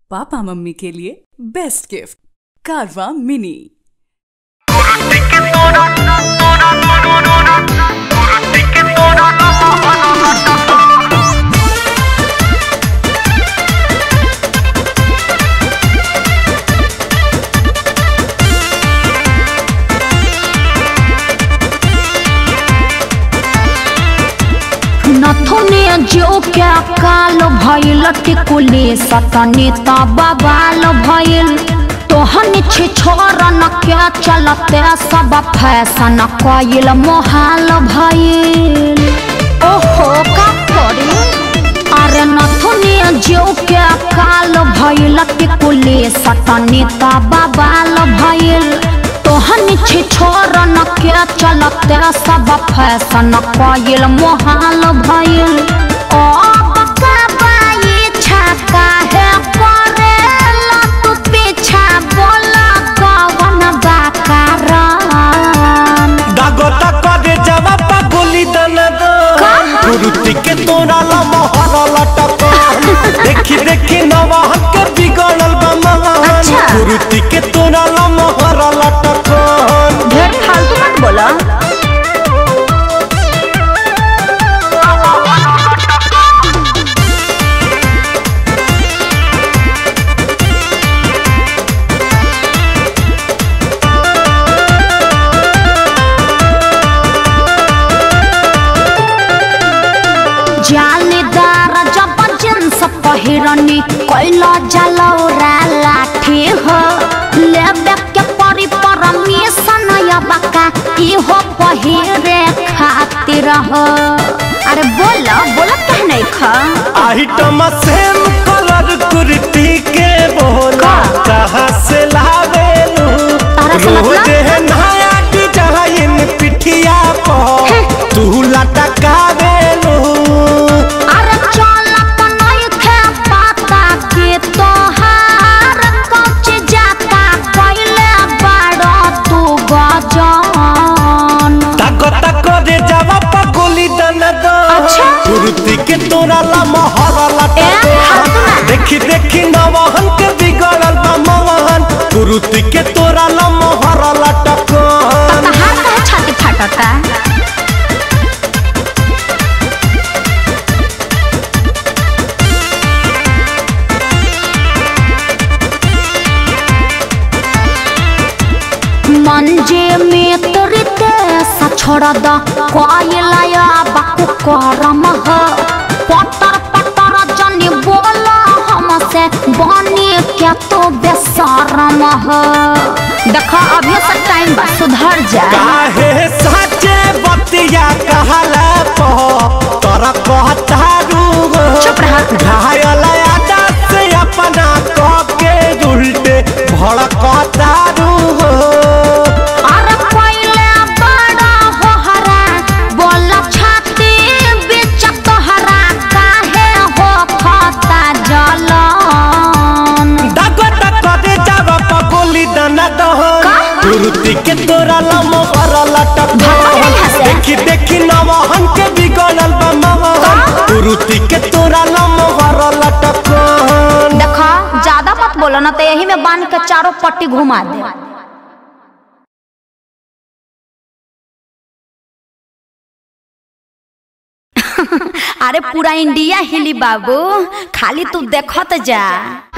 पापा मम्मी के लिए बेस्ट गिफ्ट कारवा मिनी नथुने जो क्या काल भइल टिकुले सतने बबाल भइल तोहन छे छोरन क्या चलते सब फैशन कइल मोहाल भइल ओहो का करे अरे नथुने जो क्या काल भइल टिकुले सतने बबाल भइल तोहन छे छोरन के चलते सब फैशन कइल मोहाल भइल ओ बकबाई छका है परेला तू पीछा बोला कवन बा कारण दागोता करे जवाब गोली दन दो गुरुति के तोरा ला मोहर लटक देखी देखी नवाहन के बिगड़ल बा महान अच्छा। गुरुति के तोरा ला मोहर लटक ढेर फालतू मत बोला जालीदार जब जींस पहिरनी कैला जलौरा लाठी हो लेबे के परी परमिशन या बका इहो पहिरे खातिर हो अरे बोला बोला कह नहीं खा आइटम सेम कलर कुर्ती के बोला का? कहाँ से लावेलू तारा से मतलब? रोज है नया डिजाइन पिठिया पर तू लटकावेलू अरे चल नहीं थे पता के तोहार कच जाता कैले बड़ा तू गजान ताको ताको रे जवाब गोली दन दो अच्छा। कुर्ती के तोरा ला मोहर ए, लटक हटना। देखी देखी नवाहन के बिगड़ल बा महान कुर्ती के तोरा ला मोहर लटक तहार कहे छाती फटता मंजे में तोरते सा छोड़ द कोयलाया बाकु करम ह पटर पटर जनी बोला हमसे बनी क्या तो बेसरम ह देखा अभी से टाइम बा सुधर जा काहे साचे बतिया कहला पो तोरा कहतारू चुप रह। घायल आदा से अपना कह के उल्टे भड़कतारू अरे पहिले बड़ा होहरा बोल छाती बीच तोहरा काहे हो खता जलन दागो दागो दे जावा पगोली दना दहन का? कुर्ती के तोरा लमो हर लटक भागो नहीं हंसे। देखी देखी नवहन के बिगड़ल बा महान का? कुर्ती के तोरा लमो हर लटक देखा ज्यादा मत बोलो ना तो यही में बांध के चारों पट्टी घुमा दे अरे पूरा इंडिया हिली बाबू खाली तू देखत जा